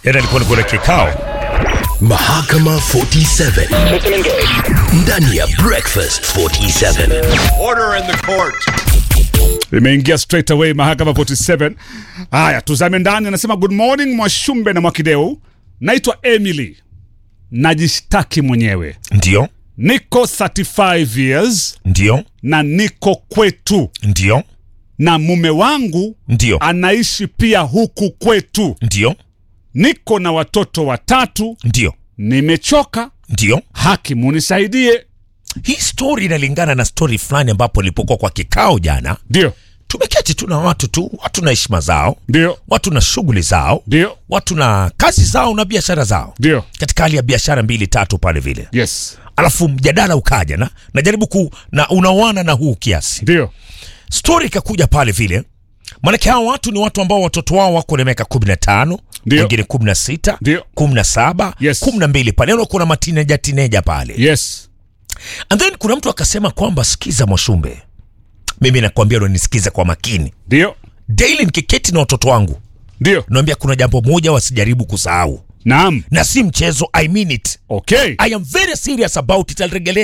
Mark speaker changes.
Speaker 1: Jana alikuwa kuna kikao
Speaker 2: Mahakama 47 ndani ya Breakfast 47.
Speaker 3: Order in the court.
Speaker 4: Imeingia straight away mahakama 47. Haya, tuzame ndani. Anasema good morning Mwashumbe na Mwakideu, naitwa Emily, najishtaki mwenyewe,
Speaker 1: ndio
Speaker 4: niko 35 years
Speaker 1: ndio
Speaker 4: na niko kwetu
Speaker 1: ndio
Speaker 4: na mume wangu
Speaker 1: ndio
Speaker 4: anaishi pia huku kwetu.
Speaker 1: ndio
Speaker 4: Niko na watoto watatu,
Speaker 1: ndio
Speaker 4: nimechoka.
Speaker 1: ndio.
Speaker 4: Haki munisaidie.
Speaker 1: Hii story inalingana na story fulani ambapo nilipokuwa kwa kikao jana.
Speaker 4: Ndio,
Speaker 1: Tumeketi tu na watu tu, watu na heshima zao,
Speaker 4: ndio,
Speaker 1: watu na shughuli zao,
Speaker 4: ndio,
Speaker 1: watu na kazi zao na biashara zao,
Speaker 4: ndio,
Speaker 1: katika hali ya biashara mbili tatu pale vile,
Speaker 4: yes,
Speaker 1: alafu mjadala ukaja na najaribu ku na unaoana na huu kiasi
Speaker 4: ndio,
Speaker 1: story ikakuja pale vile maanake hawa watu ni watu ambao watoto wao wako na miaka kumi na tano
Speaker 4: Ndio.
Speaker 1: wengine kumi na sita
Speaker 4: Ndio.
Speaker 1: kumi na saba
Speaker 4: Yes.
Speaker 1: kumi na mbili pale Yaani kuna matineja tineja pale
Speaker 4: yes,
Speaker 1: and then kuna mtu akasema kwamba sikiza mwashumbe mimi nakwambia unanisikiza kwa makini
Speaker 4: ndio,
Speaker 1: daily nikiketi na watoto wangu
Speaker 4: ndio,
Speaker 1: naambia kuna jambo moja wasijaribu kusahau
Speaker 4: naam,
Speaker 1: na si mchezo i mean it
Speaker 4: okay.
Speaker 1: i am very serious about it I'll regelea